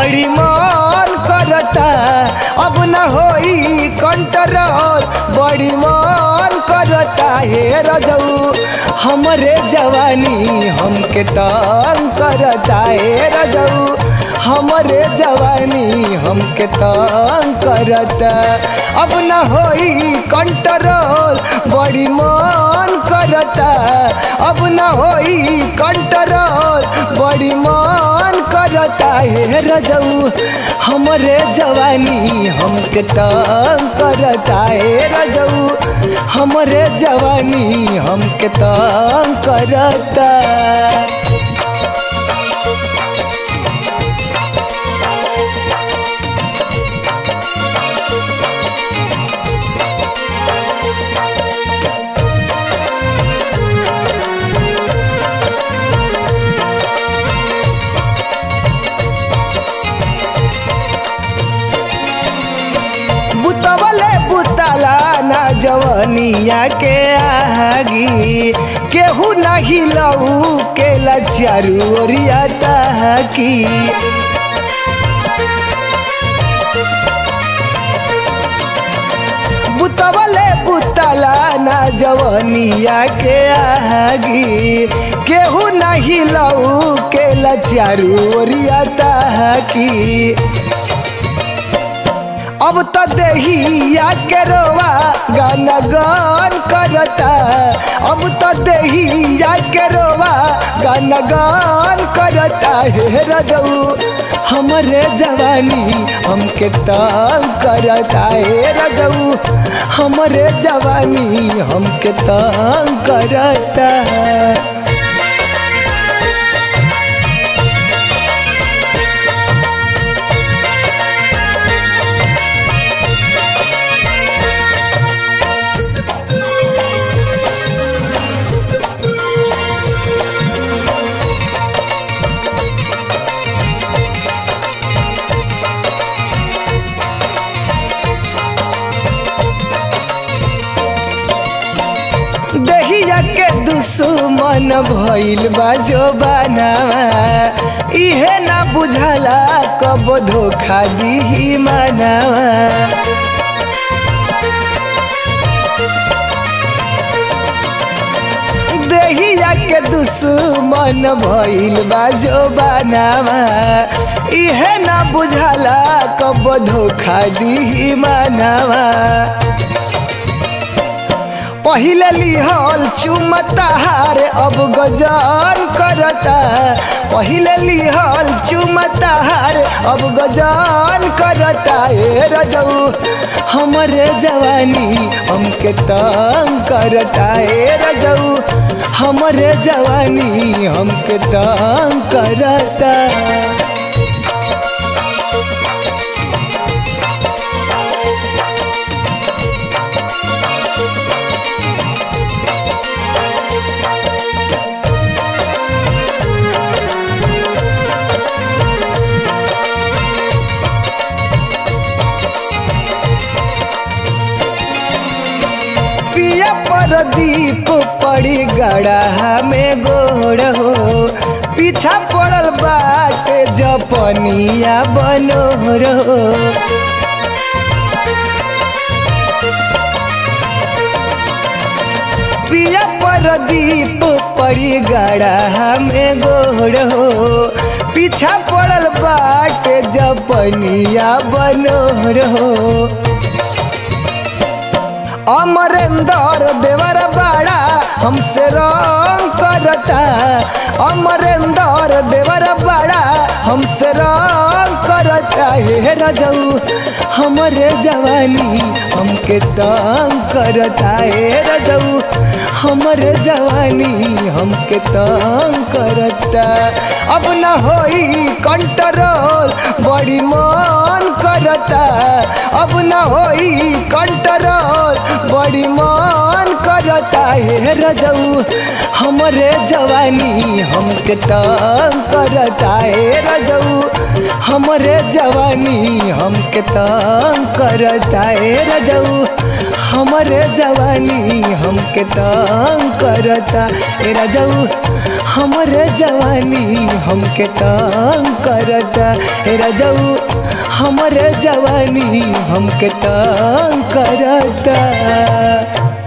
बड़ी मन करता अब न होई कंट्रोल बड़ी मन करता हे रजऊ हमरे जवानी हमके तंग करता हे रजऊ हमरे जवानी हमके तंग करता अब न होई कंट्रोल बड़ी मन करता अब न होई कंट्रोल बड़ी मन करता हे रजऊ हमरे जवानी हमके तंग करता हे रजऊ हमरे जवानी हमके तंग करता बुतवले बुतला ना जवनिया के आगी केहू नहीं लऊ के लचारू ओरिया ताकी बुतवले बुतला ना जवनिया के आगी केहू नहीं लऊ के लचारू ओरिया ताकी अब तो देहिया के रोवा गाना गान करता अब तो देहिया के रोवा गाना गान करता हे रजऊ हमरे जवानी हमके तंग करता हे रजऊ हमरे जवानी हमके तंग करता देहिया के दुश्मन भइल बा जो बनावा इहे ना बुझला कब धोखा दिही मानावा देहिया के दुश्मन भइल बा जो बनावा इहे ना बुझला कब धोखा दिही मानावा पहिले लिहल चुमताहार अब गजान करता पहिले लिहल चुमताहार अब गजान करता ए रजऊ हमरे जवानी हमके तंग करता ए रजऊ हमरे जवानी हमके तंग करता पिया पर दीप पड़ी गड़ा में गोड़ हो पीछा पड़ल बाटे जपनिया बनोर हो पिया पर दीप पड़ी गड़ा में गोड़ हो पीछा पड़ल बाटे जपनिया बनोर हो अमरेंद्र देवर बाड़ा हमसे रंग करता अमरेंद्र देवर बाड़ा हमसे रंग करता हे रजऊ हमरे जवानी हमके तंग करता हे रजऊ हमरे जवानी हमके तंग करता अब न होई कंट्रोल बड़ी मन करता अब न होई कंट्रोल बड़ी मन करता हे रजऊ हम हमरे जवानी हमके तंग करता ए रजऊ हमरे जवानी हमके तंग करता ए रजऊ हमरे जवानी हमके तंग करता ए रजऊ हमरे जवानी हमके तंग करता ए रजऊ हमरे जवानी हमके तंग करता